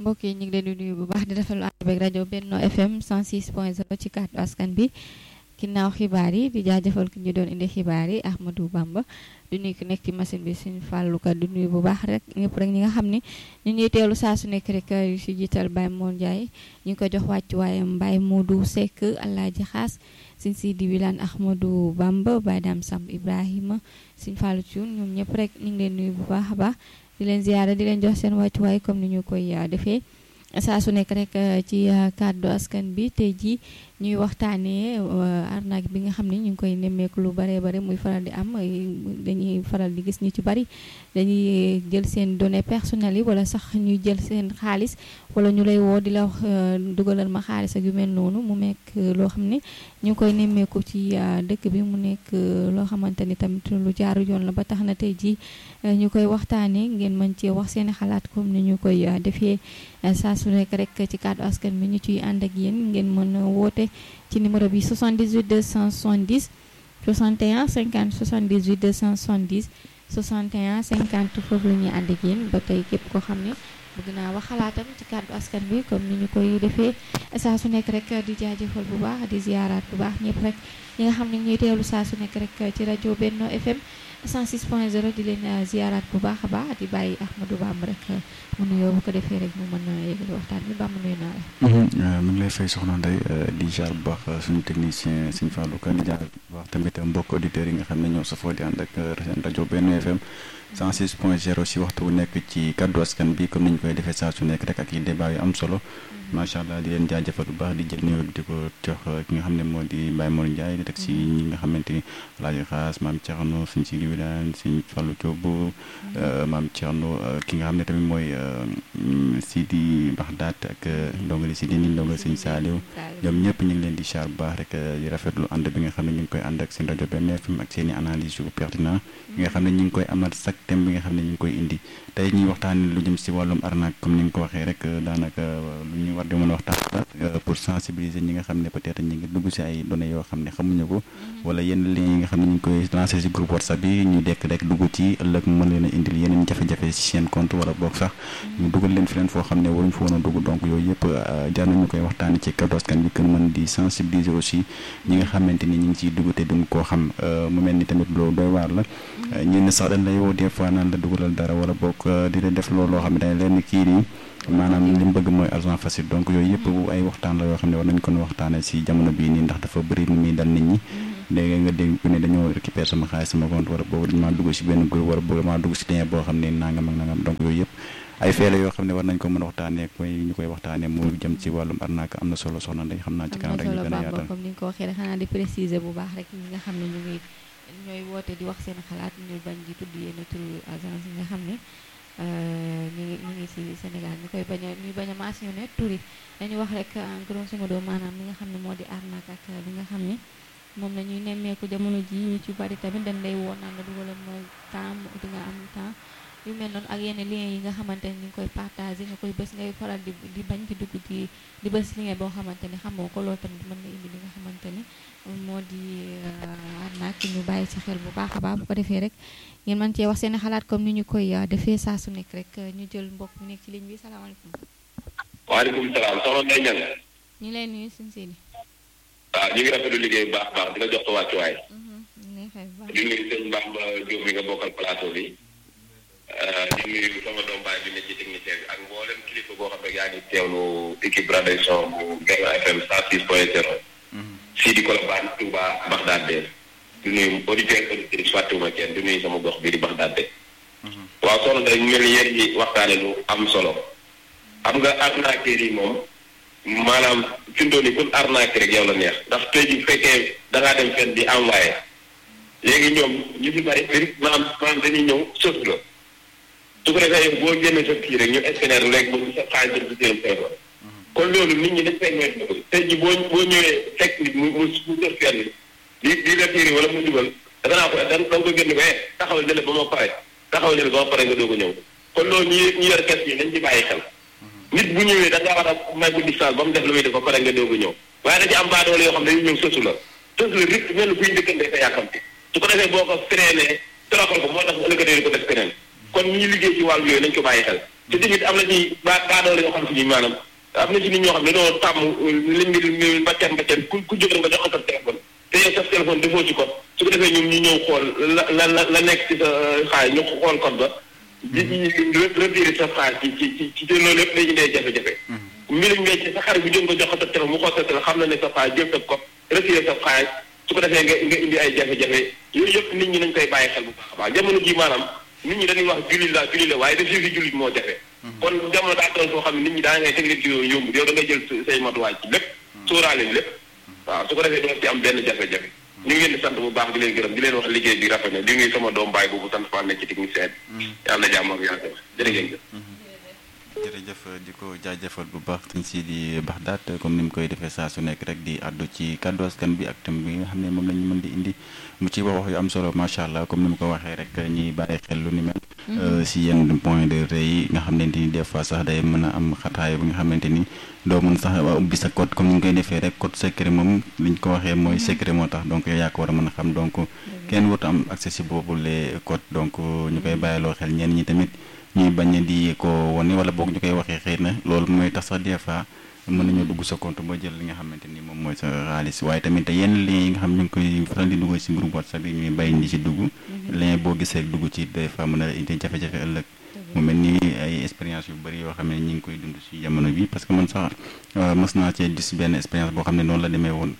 mbokk yi ñu ngi leen di nuyu bu baax di rafetlu ànd beeg rajo Benno FM 106.0 ci kàddu askan bi ginnaaw xibaar yi di jaajëfal ki ñu doon indi xibaar yi Ahmadou Bamba di nuyu ki nekk ci machine bi suñu fàllu ka di nuyu bu baax rek ñëpp rek ñi nga xam ne ñu ngi teelu saa su nekk rek yu si jiital Baye Mor Ndiaye ñu ngi ko jox wàccu waayam Baye Modou Seck Alaaji Xaas suñ si di wilaan Ahmadou Bamba Baye Dame Samb Ibrahima suñ fàllu Cuun ñoom ñëpp rek ñu ngi leen nuyu bu baax a baax di leen ziyaara di leen jox seen wàccuwaay comme ni ñu koy defee saa su nekk rek ci kàddu askan bi tey jii ñuy waxtaanee arnaque bi nga xam ne ñu ngi koy nemmeeku lu bare bare muy faral di am dañuy faral di gis ñu ci bari dañuy jël seen données personnelles yi wala sax ñuy jël seen xaalis wala ñu lay woo di la wax dugalal ma xaalis ak yu mel noonu mu nekk loo xam ne ñu ngi koy nemmeeku ci dëkk bi mu nekk loo xamante ni tamit lu jaaru yoon la ba tax na tey jii ñu koy waxtaanee ngeen mën cee wax seen xalaat comme ni ñu koy defee saa su nekk rek ci kàddu askan bi ñu ciy ànd ak yéen ngeen mën a woote ci numéro bi 78 270 61 50 78 270 61 50 foofu la ñuy ànd ak yéen ba tey képp koo xam ne bëgg naa wax xalaatam ci kàddu askan bi comme ni ñu koy defee saa su nekk rek di jaajëfal bu baax di ziaraat bu baax ñëpp rek ñi nga xam ne ñuy teewlu saa su nekk rek ci rajo Benno FM 106.0 di leen ziaraat bu baax a baax di bàyyi Ahmadou Bamba rek mu nuyoo bu ko defee rek mu mën a yëgali waxtaan bi Bamba nuyu naa la. mu ngi lay fay soxna Ndeye di jaar bu baax suñu technicien suñu Fallou Ka di jaar bu baax tamit mbokk auditeurs yi nga xam ne ñoo safoo di ànd ak seen rajo Benno FM 106.0 si waxtu wu nekk ci kaddu askan bi comme ni ñu koy defee saa su nekk rek ak yi débat yu am solo. macha allah di leen jaajëfal bu baax di jël nuyoo di ko jox ki nga xam ne moo di Baye Mor Ndiaye di teg si ñi nga xamante ni Alaaji Xaas maam Thierno suñ si liwidaan suñ Fallou Diop maam Thierno ki nga xam ne tamit mooy Sidi Baxdaat ak ndongali Sidi ni ndongali sëñ Saaliw ñoom ñëpp ñu ngi leen di char bu baax rek di rafetlu ànd bi nga xam ne ñu ngi koy ànd ak seen rajo Benno FM ak seen i analyse yu pertinent yi nga xam ne ñu ngi koy amal chaque thème bi nga xam ne ñu ngi koy indi tey ñuy waxtaan lu jëm si wàllum arnaque comme ni nga ko waxee rek daanaka lu ñu war di mën a waxtaan pour sensibiliser ñi nga xam ne peut-être ñi ngi dugg si ay données yoo xam ne xamuñu ko wala yenn liens yi nga xam ne ñu ngi koy lancer si groupe WhatsApp yi ñu dekk rek dugg ci ëllëg mën leen a indil yeneen jafe-jafe si seen compte wala boog sax ñu dugal leen feneen foo xam ne waruñ fa woon a dugg donc yooyu yëpp jar nañu koy waxtaanee ci kaddu askan bi kën mën di sensibiliser aussi ñi nga xamante ni ñu ngi ciy dugg te duñ koo xam mu mel ni tamit loolu doy waar la ñenn sax dañ lay woo des fois naan la dugalal dara wala boog di la def loolu loo xam ne dañ leen kii nii maanaam li mu bëgg mooy argent facile donc yooyu yëpp ay waxtaan la yoo xam ne war nañ ko waxtaanee si jamono bii nii ndax dafa bëri lu muy dal nit ñi léegi nga dégg ku ne dañoo récupérer sama xaalis sama compte wala boobu dañ maa dugg si benn groupe wala boobu maa dugg si lien boo xam ne nangam ak nangam donc yooyu yëpp ay feele yoo xam ne war nañ ko mën a waxtaanee koy ñu koy waxtaanee mu jëm ci wàllum arnaque am na solo soxna Ndeye xam naa ci kanam rek ñu gën a yaatal comme ni nga ko waxee rek xanaa di préciser bu baax rek ñi nga xam ne ñu ngi ñooy woote di wax seen xalaat ñu bañ di tudd yenn turu agence yi nga xam ne ñu ngi ñu ngi si Sénégal ñu koy bañ a ñu bañ a mentionné tur yi dañu wax rek en grosso modo maanaam li nga xam ne moo di arnaque ak li nga xam ne moom la ñuy nemmeeku jamono ji ñu ci bari tamit dañ lay woo naan la dugalal ma temps di nga am temps yu mel noonu ak yenn lien yi nga xamante ne ñu ngi koy partagé nga koy bés ngay faral di di bañ di dugg di di bés lien boo xamante ni xamoo ko loolu tamit mën na indi li nga xamante ni moo di arnaque ñu bàyyi ci xel bu baax a baax bu ko defee rek ngeen mën cee wax seen xalaat comme ni ñu koy defee saa su nekk rek ñu jël mbokk mu nekk ci ligne bi salaamaaleykum. waaleykum salaam soxna Ndeye Niang. ñu lay nuyu suñu seeni. waaw ñu ngi rafetlu liggéey bu baax a baax di la jox sa wàccuwaay. ñu ngi fay bu baax. di nuyu sëñ Bamba Diop mi nga bokkal plateau bi. di nuyu sama doom baay bi ne ci technicien bi ak mboolem kilifa boo xam ne yaa ngi teewlu équipe Radisson bu Benno FM 106.0. fii di Colobane Touba Bagdad de. di nuyu auditeurs auditrices fàttewuma kenn di nuyu sama gox bii di Bagdad de. waaw soxna day mel ni yéen ñi waxtaane lu am solo. xam nga arnaqueur yi moom maanaam fi mu toll nii kun arnaque rek yow la neex ndax tey jii fekkee da ngaa dem fenn di envoyé léegi ñoom ñu ci bari maanaam maanaam dañuy ñëw sëf la. su ko defee yow boo génnee sa kii rek ñu scanner léegi ba sa xaalis dem si seen téléphone kon loolu nit ñi dañ fay moytu tey jii boo boo ñëwee fekk nit mu mu mu sëf fenn di di la tiiri wala mu dugal da naa ko da nga ko génn ba taxawal jële ba ma pare taxawal jële ba ma pare nga doog a ñëw kon loolu ñu ñu yor kes yi dañ ci bàyyi xel nit bu ñëwee da ngaa war a may ko distance ba mu def lu muy def ba pare nga doog a ñëw waaye da ci am baadoole yoo xam ne dañuy ñëw sësu la sësu la rik mel ni kuy njëkkante sa yàkkamti su ko defee boo ko freiné toroxal ko moo tax ëllëgatee di ko def keneen kon ñi liggéey ci wàllu yooyu nañ ko bàyyi xel te tamit am na ci ba baadoole yoo xam si ni maanaam am na ci nit ñoo xam ne dañoo tàmm li mbir mbacceen mbacceen ku ku jóg nga jox ko sa téléphone te yow sa téléphone defoo ci code su ko defee ñun ñu ñëw xool la la la la nekk ci sa xaalis ñu xool code ba di retiré sa xaalis ci ci ci ci te loolu lépp day indee jafe-jafe mbirum mbéy sa xarit bu jóg nga jox ko sa téléphone mu xool sa téléphone xam na ne sa xaalis jël sa code retiré sa xaalis su ko defee nga nga indi ay jafe-jafe yooyu yëpp nit ñi nañ koy bàyyi xel bu baax a baax jamono ji maanaam nit ñi dañuy wax jullit la jullit la waaye def fi jullit moo jafe kon jamono daa toll foo xam ne nit ñi daa ngay teg leen ci yooyu yomb yow da ngay jël say matuwaay ci lépp sóoraale lépp waaw su ko defee doo ci am benn jafe-jafe ñu ngi leen di sant bu baax di leen gërëm di leen wax liggéey bi rafet na di nuyu sama doom baay boobu sant Fall nekk ci technicien bi yàlla na jàmm ak yàlla jërë ngeen jëf jërëjëf di ko jaajëfal bu baax sëñ Sidi Baxdaat comme ni mu koy defee saa su nekk rek di àddu ci kàddu askan bi ak thème bi nga xam ne moom la ñu mën di indi mu ci wax wax yu am solo macha allah comme ni mu ko waxee rek ñuy bàyyi xel lu ni mel. si yenn point de rëy yi nga xamante ni des fois sax day mën a am xataay bi nga xamante ni doo mën sax ubbi sa code comme ni ñu koy defee rek code secret moom li ñu ko waxee mooy secret moo tax donc yow yaa ko war a mën a xam donc kenn warut am accès si boobu les code donc ñu koy bàyyiloo xel ñenn ñi tamit. ñuy bañ di ko wane wala boog ñu koy waxee xëy na loolu mooy tax sax des fois mën nañoo dugg sa compte ba jël li nga xamante ni moom mooy sa xaalis waaye tamit yenn lien yi nga xam ñu ngi koy faral di dugg ci groupe WhatsApp yi ñuy bàyyi di ci dugg. lien boo gisee dugg ci des fois mën a indi jafe-jafe ëllëg. mu mel ni ay expérience yu bëri yoo xam ne ñu ngi koy dund ci jamono bi parce que man sax mës naa cee gis benn expérience boo xam ne noonu la demee woon.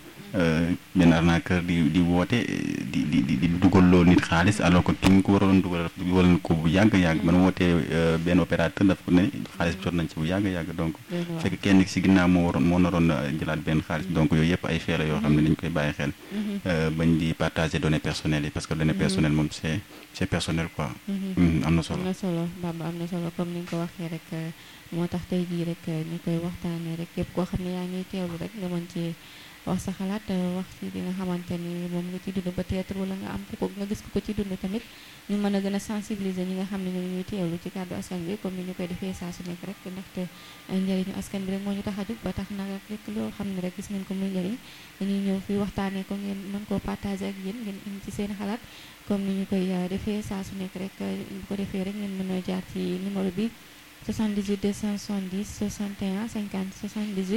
benn arnaqueur di di woote di di di dugal loo nit xaalis alors que ki ñu ko waroon dugal dugal ko bu yàgg yàgg man wootee benn opérateur dafa ne xaalis bi jot nañ ci bu yàgg yàgg donc fekk kenn si ginnaaw moo waroon moo naroon jëlaat benn xaalis donc yooyu yëpp ay feela yoo xam ne dañ koy bàyyi xel bañ di partager données personnelles yi parce que données personnelles moom c'est c'est personnel quoi am na solo am na solo Bamba am na solo comme ni nga ko waxee rek moo tax tey jii rek ñu koy waxtaanee rek képp koo xam ne yaa ngi teewlu rek nga mën ci wax sa xalaat wax ci li nga xamante ni moom nga ci dund ba théâtre wala nga am ku ko nga gis ku ko ci dund tamit ñu mën a gën a sensibiliser ñi nga xam ne ñu ñuy teewlu ci kàddu askan bi comme ni ñu koy defee saa su nekk rek ndaxte njëriñu askan bi rek moo ñu tax a jóg ba tax na rek loo xam ne rek gis ngeen ko muy njëriñ dañuy ñëw fii waxtaanee ko ngeen mën koo partager ak yéen ngeen indi ci seen xalaat comme ni ñu koy defee saa su nekk rek bu ko defee rek ngeen mën a jaar ci numéro bi 78 270 61 50 78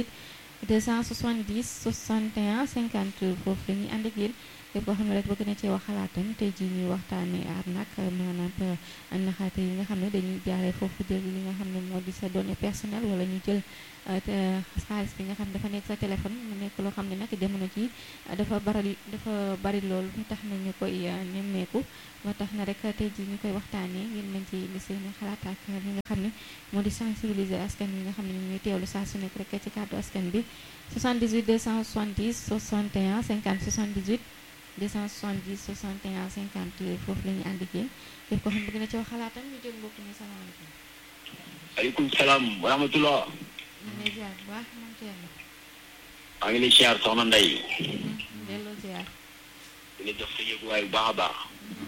270 61 50 foofu la ñuy ànd ak yéen képp koo xam ne rek bëgg na cee wax xalaatam tey jii ñuy waxtaanee arnaque maanaam naxaate yi nga xam ne dañuy jaaree foofu jël li nga xam ne moo di sa données personnelles wala ñu jël xaalis bi nga xam ne dafa nekk sa téléphone mu nekk loo xam ne nag jamono ji dafa bari dafa bari loolu mu tax na ñu koy nemmeeku ba tax na rek tey jii ñu koy waxtaanee ngeen mën ci indi seen xalaat ak li nga xam ne moo di sensibiliser askan wi nga xam ne ñu ngi teewlu saa su nekk rek ci kàddu askan bi 78 270 61 50 78 270 61 50 foofu la ñuy ànd ak yéen képp koo xam bëgg na ci wax xalaatam ñu jël mbokk mi salaamaaleykum. aleykum salaam wa rahmatullah. ñu ngi lay ziar bu baax moom Thierno. maa ngi lay ziar soxna Ndeye. delloo ziar. di la jox sa yëguwaay bu baax a baax.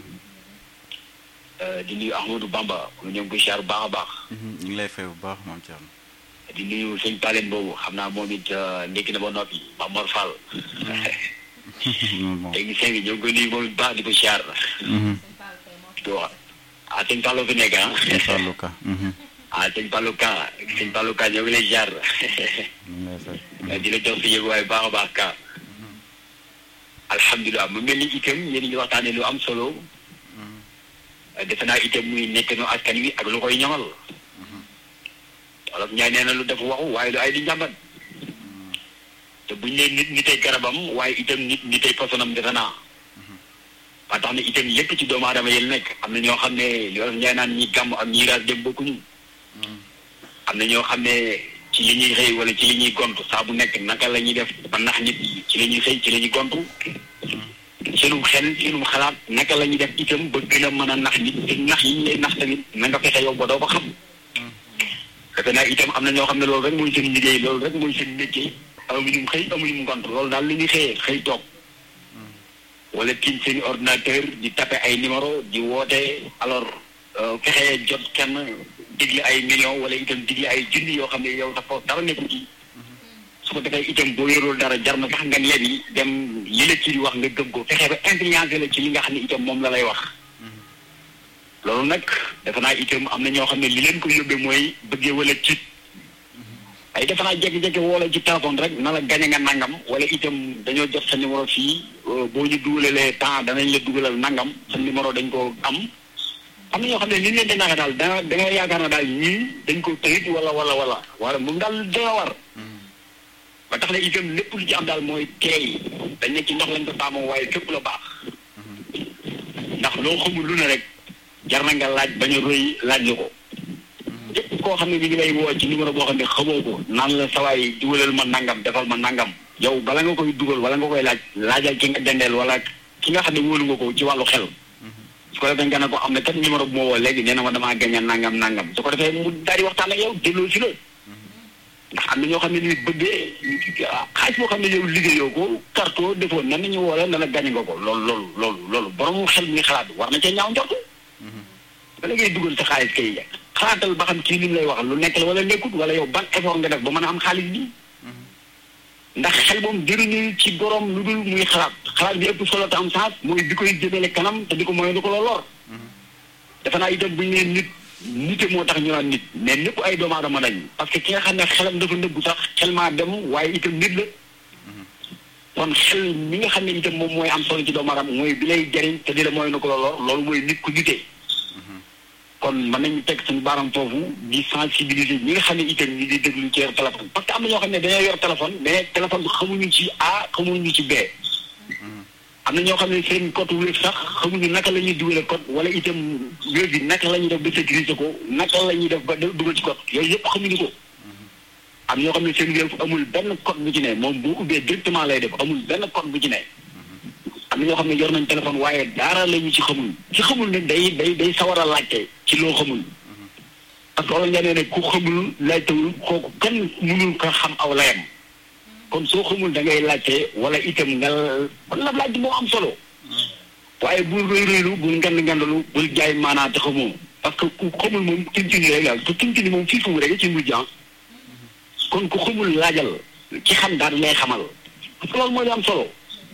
di nuyu Ahmadou Bamba ñu ngi koy ziar bu baax a baax. ñu ngi lay fay bu baax moom Thierno. di nuyu sëñ Palen boobu xam naa moom it ndekki na ba noppi Mamor Fall. technicien bi ñoo ngi koy nuyu moom it baax di ko ziar. di ko wax ah sëñ Fallou fi nekk ah. sëñ Fallou Ka. ah sëñ Fallou Ka sëñ Fallou Ka ñoo ngi lay ziar. ñu ngi lay fay. di la jox sa yëguwaay bu baax a baax ka alhamdulilah mu mel ni itam yéen ñu waxtaanee lu am solo. defe naa itam muy nekk no askan wi ak lu koy ñamal. wolof ñaay nee na lu def waxu waaye lu ay di njàmbat. te buñ nee nit ñi tey garabam waaye itam nit ñi tey posonam defe naa. ba tax na itam lépp ci doomu aadama yi nekk am na ñoo xam ne li wolof ñaay naan ñi gàmm ak ñi raas dem bokkuñu. am na ñoo xam ne ci li ñuy xëy wala ci li ñuy gontu saa bu nekk naka la ñuy def ba nax nit yi ci la ñuy xëy ci la ñuy gontu. seenum xel seenum xalaat naka la ñuy def itam ba gën a mën a nax nit te nax yi ñu lay nax tamit na nga fexe yow ba doo ko xam. defe naa itam am na ñoo xam ne loolu rek mooy seen liggéey loolu rek mooy seen métier amuñu xëy amuñu ngont loolu daal li ñuy xëyee xëy toog. wala tiim seen ordinateur di tapé ay numéro di woote alors fexe jot kenn digli ay millions wala itam digli ay junni yoo xam ne yow dafa dara nekku ci. su ko defee itam boo yorul dara jar na sax nga lebi dem li la ci di wax nga gëm ko fexe ba influencé la ci li nga xam ne itam moom la lay wax loolu nag defe naa itam am na ñoo xam ne li leen ko yóbbee mooy bëggee wala tiit ay defe naa jékki-jékki woo la ci téléphone rek na la gañe nga nangam wala itam dañoo jot sa numéro fii boo ñu dugalalee temps danañ la dugalal nangam sa numéro dañ ko am am na ñoo xam ne li leen di naxe daal da da nga yaakaar na daal ñii dañ ko tëyit wala wala wala wala moom daal dina war ba tax na itam lépp lu ci am daal mooy teey dañ ne ci ndox lañ ko taamoo waaye fépp la baax ndax loo xamul lu ne rek jar na nga laaj bañ a rëy laaj la ko képp koo xam ne bi ngi lay woo ci numéro boo xam ne xamoo ko naan la sawaay dugalal ma nangam defal ma nangam yow bala nga koy dugal wala nga koy laaj laajal ki nga dendeel wala ki nga xam ne wóolu nga ko ci wàllu xel su ko defee nga ne ko am na kat numéro bu ma woo léegi nee na ma damaa gañe nangam nangam su ko defee mu daal di waxtaan ak yow delloo si la ndax am na ñoo xam ne ni bëggee xaalis boo xam ne yow liggéeyoo ko karto defoo nan nañu woo la ne la gañe nga ko loolu loolu loolu loolu borom xel mi xalaat war na cee ñaaw njort bala ngay dugal sa xaalis kay xalaatal ba xam kii li mu lay wax lu nekk la wala nekkut wala yow ban effort nga def ba mën a am xaalis bi ndax xel moom jëriñu ci borom lu dul muy xalaat xalaat bi ëpp solo te am sens mooy di koy jëmale kanam te di ko moy du ko la lor defe naa itam bu ñu nee nit nite moo tax ñu naan nit mais ñëpp ay doomu aadama lañ parce que ki nga xam ne xelam dafa nëbbu sax xel maa dem waaye itam nit la kon xel mi nga xam ne itam moom mooy am solo ci doomu aadama mooy bi lay jëriñ te di la mooy na ko la lor loolu mooy nit ku nitee kon mën nañu teg suñu baaram foofu di sensibiliser ñi nga xam ne itam ñi di déglu ci yor téléphone parce que am na ñoo xam ne dañoo yor téléphone mais téléphone bi xamuñu ci A xamuñu ci B am na ñoo xam ne seen code wéef sax xamuñu naka la ñuy dugalee code wala itam wéef bi naka la ñuy def ba sécuriser ko naka la ñuy def ba dugal ci code yooyu yëpp xamuñu ko am ñoo xam ne seen wéef amul benn code bu ci ne moom bu ubbee directement lay def amul benn code bu ci ne am na ñoo xam ne yor nañ téléphone waaye dara la ñu ci xamul ci xamul ne day day day sawar a laajte ci loo xamul parce que wala nga ne ne ku xamul laajtewul kooku kenn mënul ko xam aw layam kon soo xamul da ngay laajte wala itam nga kon la laaj moo am solo waaye bul rëy rëylu bul ngand ngandalu bul jaay maanaa te xamoo parce que ku xamul moom tintini rek daal te tintini moom fii fu mu rek ci mujj kon ku xamul laajal ci xam daal lay xamal parce que loolu mooy lu am solo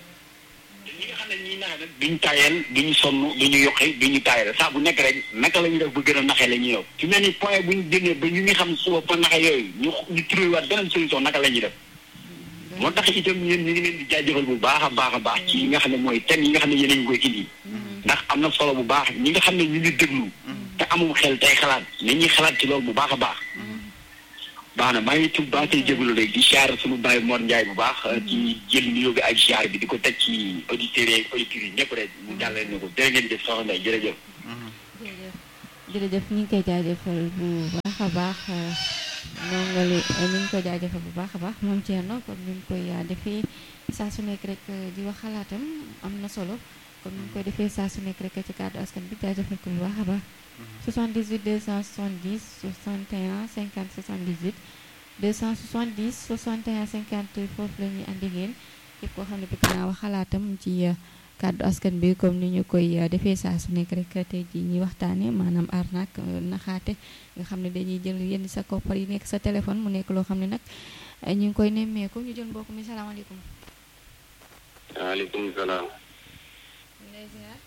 ñi nga xam ne ñii naxe nag duñu taayal duñu sonn duñu yoqi duñu taayal saa bu nekk rek naka la ñuy def ba gën a naxee la ñuy yow fi mel ni point bu ñu génnee ba ñu ngi xam suba ba naxe yooyu ñu ñu trouvé waat beneen solution naka la ñuy def moo tax itam yéen ñu ngi leen di jaajëfal bu baax a baax a baax ci yi nga xam ne mooy thème yi nga xam ne yéen a ngi koy indi ndax am na solo bu baax ñi nga xam ne ñu ngi déglu te amum xel tey xalaat ni ñuy xalaat ci loolu bu baax a baax baax na maa ngi tudd baax tey jégalu rek di siyaar suñu bàyyi Mor Ndiaye bu baax ci jël nuyoo bi ak siyaar bi di ko teg ci auditeurs yi auditeurs yi ñëpp rek mu jàllale ne ko jërë ngeen jëf soxna Ndeye jërëjëf. jërëjëf ñu ngi koy jaajëfal bu baax a baax nongali ñu ngi koy jaajëfal bu baax a baax moom Thierno comme ni ñu koy defee saa su nekk rek di wax xalaatam am na solo comme ni ñu koy defee saa su nekk rek ci kàddu askan bi jaajëfal ko bu baax a baax. 78 270 61 50 78 270 61 50 foofu la ñuy andi ngeen képp koo xam ne bëgg naa wax xalaatam ci kàddu askan bi comme ni ñu koy defee saa su nekk rek tey jii ñuy waxtaanee maanaam arnaque naxaate nga xam ne dañuy jël yenn sa koppar yi nekk sa téléphone mu nekk loo xam ne nag ñu ngi koy nemmeeku ñu jël mbokk mi salaamaaleykum. waaleykum salaam. ñu lay ziar.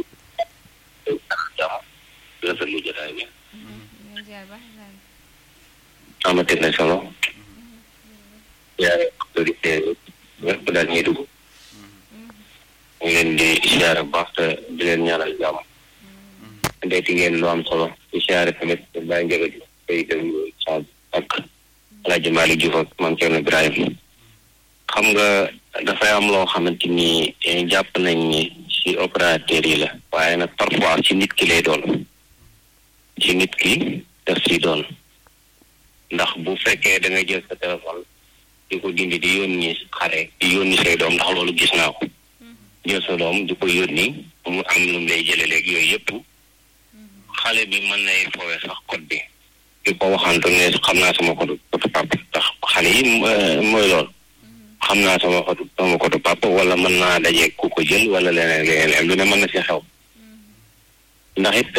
rafetlu jotaay bi. ñu lay ziar baax amati na solo. yaay autorité ñëpp daal ñuy dugg. ñu leen di siyaare bu baax te di leen ñaanal jàmm. ndeeti ngeen lu am solo di siyaare tamit bàyyi njëga ji koy dem sa ak Alaaji Malick Diouf ak Mame Thierno Ibrahim xam nga dafay am loo xamante ni jàpp nañ ni ci opérateur yi la waaye nag parfois ci nit ki lay doon ci nit ki daf si doon ndax bu fekkee da nga jël sa téléphone di ko dindi di yónni xare di yónni say doom ndax loolu gis naa ko jël sa doom di ko yónni mu am lu mu lay jëlee léegi yooyu yëpp xale bi mën nay fowe sax code bi di ko waxantu ne xam naa sama code code papa ndax xale yi mooy loolu xam naa sama code sama code papa wala mën naa daje ku ko jël wala leneen leneen lu ne mën na si xew ndax it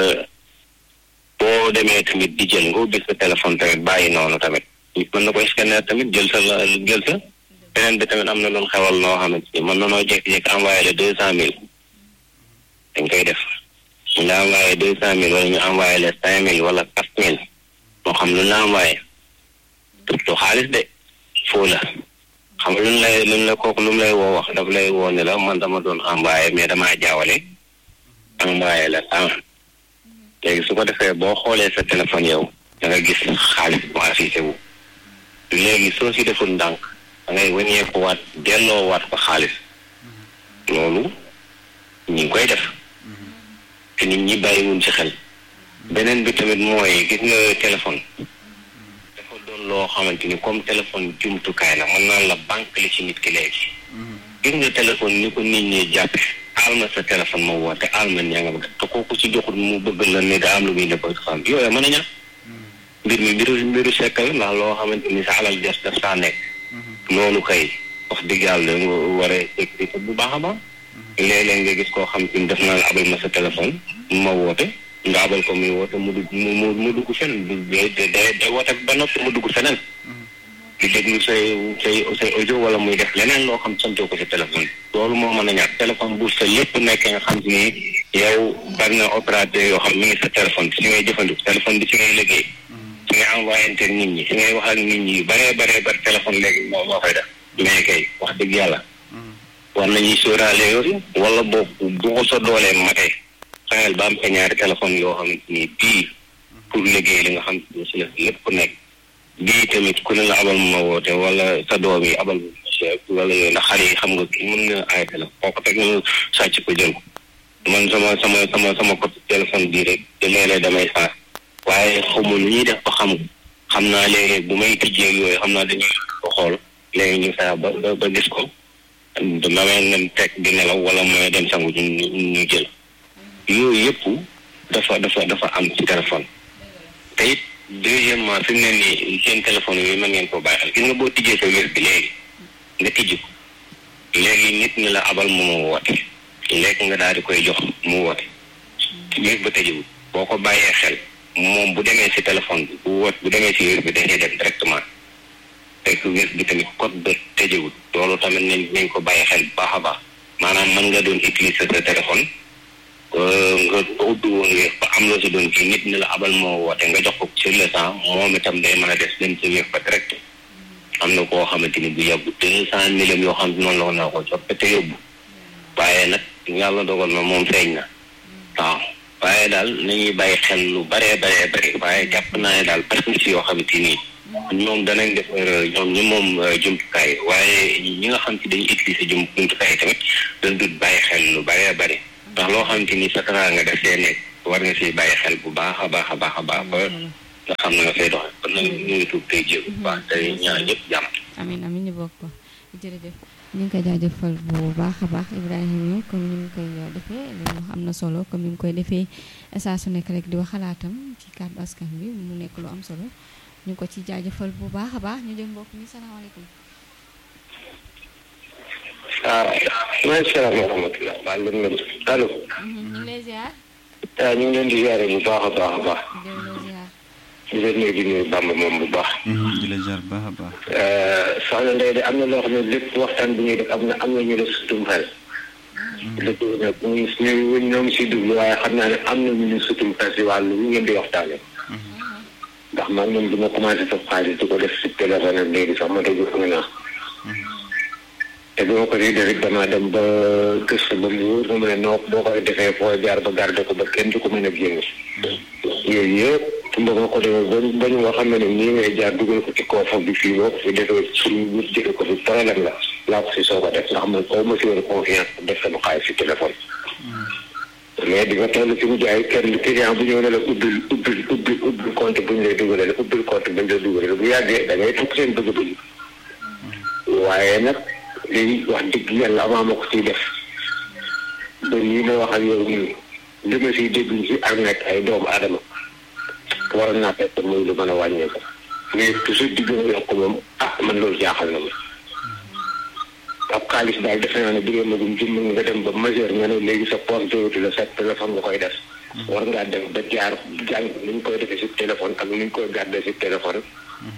boo demee tamit di jël nga ubbi sa téléphone tamit bàyyi noonu tamit mën na ko scanner tamit jël sa la jël sa beneen bi tamit am na loon xewal noo xamante ni mën na noo jékki-jékki envoyé le deux cent mille dañ koy def nga envoyé deux cent mille wala ñu envoyé la cinq mille wala quatre mille moo xam lu la envoyé surtout xaalis de foo la xam lu lay lu la kooku lu mu lay woo wax daf lay woo ne la man dama doon envoyé mais damaa jaawale envoyé la temps léegi su ko defee boo xoolee sa téléphone yow da nga gis xaalis bu affiché wu léegi soo si deful ndànk da ngay wëñeeku waat delloo waat ko xaalis loolu ñu ngi koy def te nit ñi bàyyiwuñ ci xel beneen bi tamit mooy gis nga téléphone dafa doon loo xamante ni comme téléphone jumtukaay la mën naa la banque li ci nit ki léegi gis nga téléphone ni ko nit ñi jàppe aal ma sa téléphone ma woote aal ma ñaa nga bëgg te kooku ci joxut mu bëgg la ne da am lu muy ne bëgg xam yooyu mën a ñàkk mbir mi mbiru mbiru sekkal ndax loo xamante ni sa alal des daf saa nekk loolu kay wax dëgg yàlla nga war a sécurité bu baax a baax léeg-léeg nga gis koo xam te ni def naa la abal ma sa téléphone ma woote nga abal ko muy woote mu dugg mu mu dugg fenn day day day woote ba noppi mu dugg feneen di déglu say say say audio wala muy def leneen loo xam santoo ko si téléphone loolu moo mën a ñàkk téléphone bu sa lépp nekkee nga xam si ni yow bari na opérateur yoo xam mi ngi sa téléphone si ngay jëfandiku téléphone bi si ngay liggéey si ngay envoyé nit ñi si ngay wax ak nit ñi yu baree baree bari téléphone léegi moo moo koy def mais kay wax dëgg yàlla war nañuy sóoraale yooyu wala boobu bu ko sa doolee matee xayal ba am sa ñaari téléphone yoo xamante ni bii pour liggéey li nga xam ne si la lépp nekk bii tamit ku ne la abal ma woote wala sa doom yi abal wala yooyu ndax xale yi xam nga kii mën na ay téléphone koo ko teg na sàcc ko jël ko man sama sama sama sama côté téléphone bii rek te léeg-léeg damay saas waaye xamu nu ñuy def ba xam xam naa léeg-léeg bu may tijjee yooyu xam naa dañuy ko xool léegi ñu saa ba ba gis ko damay leen teg di nelaw wala mooy dem sangu ñu ñu jël yooyu yëpp dafa dafa dafa am ci téléphone te it deuxièmement fi mu ne nii seen téléphone yooyu mën ngeen koo bàyyi xel gis nga boo tijjee sa wér bi léegi nga tijji ko léegi nit ñi la abal mu ma woote léegi nga daal di koy jox mu woote wér ba tëjiwul boo ko bàyyee xel moom bu demee si téléphone bi bu woot bu demee si wér bi dañuy dem directement fekk wér bi tamit code ba tëjiwul loolu tamit nañ nañ ko bàyyi xel bu baax a baax maanaam mën nga doon utiliser sa téléphone nga ubbi woon wéef ba am loo si doon kii nit ñi la abal moo woote nga jox ko sur le temps moom itam day mën a des dem si wéef ba direct am na koo xamante ni bu yàggu deux cent mille yoo xam ne noonu la ko naa ko jot te yóbbu waaye nag yàlla dogal na moom feeñ na waaw waaye daal nañuy bàyyi xel lu baree baree bëri waaye jàpp naa ne daal parce que si yoo xamante nii ñoom danañ def erreur ñoom ñi moom jumtukaay waaye ñi nga xam ci dañuy utiliser jum jumtukaay tamit dañ dut bàyyi xel lu baree bëri ndax loo xamante ni sa tara nga def see nekk war nga siy bàyyi xel bu baax a baax a baax a baax ba nga xam ne nga fay doxe kon nag ñu ngi tuub tey jéem bu baax tey ñaan ñëpp jàmm amin amin ñu bokk ko jërëjëf ñu ngi koy jaajëfal bu baax a baax Ibrahima comme ni mu koy defee li mu wax am na solo comme ni mu koy defee saa su nekk rek di wax xalaatam ci kàddu askan bi mu nekk lu am solo ñu ngi ko ci jaajëfal bu baax a baax ñu jël mbokk mi salaamaaleykum. ah maaleykum salaam wa rahmatulah. maa ngi leen di allo. ñu ngi lay ziar. ah ñu ngi leen di ziare bu baax a baax a baax. jërëjëf ziar. di leen nuyu di nuyu Bamba moom bu baax. di la jaar baax a baax. soxna Ndeye de am na loo xam ne lépp waxtaan bu ñuy def am na am na ñu la sutum xel. dëgg la nag ñu ñu ñoo ngi siy dugg waaye xam naa ne am na ñu ñu sutum xel si wàllu lu ngeen di waxtaanee. ndax man moom du ma commencé sa xaalis di ko def si téléphone am léegi sax ma déglu xam naa. te bi ma ko di def damaa dem ba gëstu ba mu wóor na ma ne noo boo koy defee foo jaar ba garder ko ba kenn du ko mën a génn. yooyu yëpp ba ma ko defee ba ba ñu nga xam ne nii ngay jaar dugal ko ci koofa bi fii boo ko fi defee suñu wut jëlee ko fi problème la laa ko si soog a def ndax man au ma si woon confiance def sama xaalis si téléphone. mais di nga toll ci mu jaay kenn client bu ñëw ne la ubbil ubbil ubbil ubbil compte bu ñu lay dugalee ubbil compte bu ñu lay dugalee bu yàggee da ngay tukk seen bëgg-bëgg. waaye nag léegi wax dëgg yàlla avant ma ko ciy def ba nii ma wax ak yow nii li ma siy dégg ci arnaque ay doomu aadama waroon naa fekk muy lu mën a wàññeeku mais toujours di gën a yokk moom ah man loolu jaaxal na ma. ab xaalis daal defe naa ne bu dee magum jëmm nga dem ba majeur nga ne léegi sa poche dootu la sa téléphone nga koy def. war ngaa dem ba jaar jàng ni ñu koy defee si téléphone ak ni ñu koy gardé si téléphone.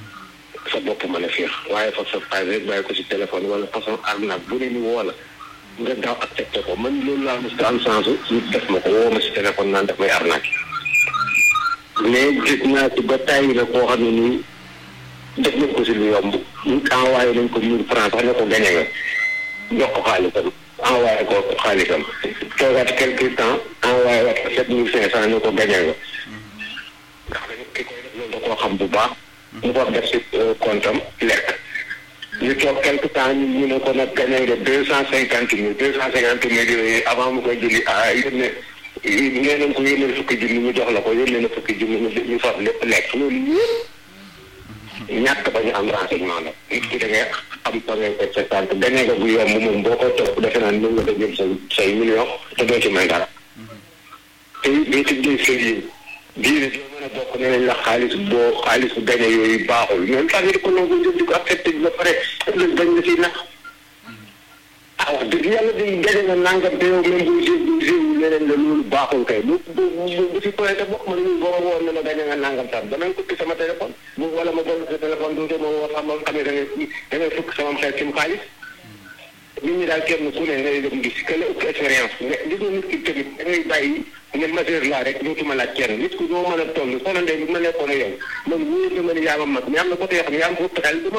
sa bopp mën a féex waaye fa sa xaalis rek bàyyi ko si téléphone wala façon arnaque bu ne ni woo la nga daaw accepté ko man loolu laa mos a am chance ñu def ma ko woo ma si téléphone naan daf may arnaqué mais gis naa ci ba tàyyi la koo xam ne nii def nañ ko si lu yomb ñu envoyé nañ ko mille francs sax ne ko gañe nga jox ko xaalisam envoyé ko xaalisam toogaat quelque temps envoyé waat ko sept mille cinq cent ne ko gañe nga ndax dañu ki koy def loolu da koo xam bu baax mu ko def si compte am lekk ñu toog quelque temps ñu ñu ne ko nag gañe nga deux cent cinquante mille deux cent cinquante mille yooyu avant mu koy jëli ah yónne nee nañ ko yónnee fukki junni ñu jox la ko yónnee na fukki junni ñu ñu fab lépp lekk loolu yëpp ñàkk ba ñu am renseignement la nit ki da ngay am fa ngay teg sa tànk gañe nga bu yomb moom boo ko topp defe naa mën nga ko jël say say million te doo ci may dara te boo ci jël sëy yi diine joo mën a bokk ne nañ la xaalis boo xaalis bu gañe yooyu baaxul même tax di ko nangu njëg di ko accepté ba pare ëllëg dañ la ciy nax ah wax dëgg yàlla di gañe nga nangam te yow même bu jël bu jël leneen la loolu baaxul kay bu bu bu si pointé bokk ma ne boo ma woon ne ma gañe nga nangam tam danañ ko sama téléphone bu wala ma doon sa téléphone du ma woo xam xam ne da ngay da ngay fukk sama xel ci xaalis nit ñi daal kenn ku ne ngay dem gis que la ëpp expérience nga gis nga nit ki tamit da ngay bàyyi ne majeur laa rek dootuma laaj kenn nit ku noo mën a toll soxna Ndeye bi ma nekkoon ak yow man wóor na ma ne yaa ma mag mais am na côté yoo xam ne yaa ma ëpp xel